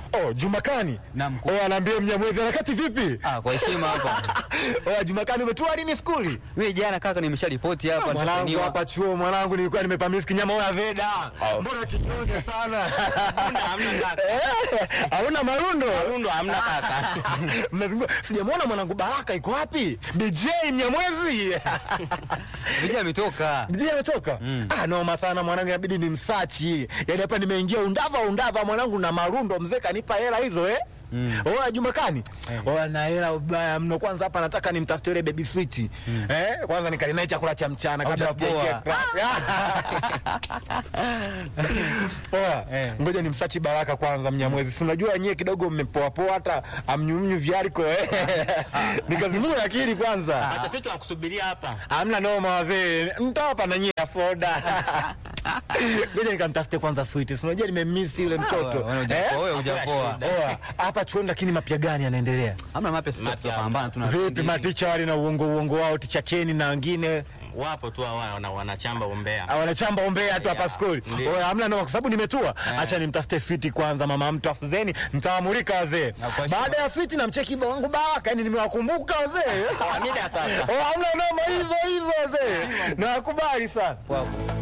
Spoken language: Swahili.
Oh, Jumakani. Naam, mkuu. Oh, anaambia Mnyamwezi harakati vipi? Ah, kwa heshima hapa. Oh, Jumakani umetua lini skuli? Mimi jana kaka nimesharipoti hapa Mwanangu nitasainiwa. hapa chuo mwanangu nilikuwa nimepamisi kinyama oya veda. Mbona kinyonge sana? Hamna, hamna kaka. Eh, Hauna marundo? Marundo hamna kaka. Mnazungua. Sijamwona mwanangu Baraka iko wapi? DJ Mnyamwezi. Vijana ametoka. DJ ametoka? Ah, noma sana mwanangu inabidi nimsachi. Yaani hapa nimeingia undava undava mwanangu na marundo mzee kanipa hela hizo eh? Mm. Oa Jumakani. Oa na hela ubaya mno kwanza hapa nataka nimtafute yule baby sweet. Eh? Kwanza nikalinae chakula cha mchana kabla Haujapoa. sijaingia Oa, ngoja nimsachi Baraka kwanza Mnyamwezi. Si unajua nyie kidogo mmepoa poa hata amnyumnyu vyariko eh. Nikazimua akili kwanza. Acha sisi tunakusubiria hapa. Hamna noma wazee, mtawapa na nyie afoda. Ngoja nikamtafute kwanza sweet. Si unajua nimemisi yule mtoto. Wewe hujapoa, wewe hujapoa. Oa, hapa chuoni lakini mapya gani yanaendelea? Hamna mapya sisi Mapya tutapambana tuna. Vipi maticha wale na uongo uongo wao ticha Keni na wengine Wapo tu hawa wana, wanachamba umbea. ah, wanachamba ombea tu hapa Yeah, skuli. ndio. Oya, hamna noma kwa sababu nimetua. Acha nimtafute sweet kwanza mama mtu afuzeni mtawamulika wazee. Na kwa heshima. Baada ya sweet namcheki wangu Baraka, yani nimewakumbuka wazee. Mida sasa. Oh, hamna noma hizo hizo wazee. Nawakubali sana. Wow.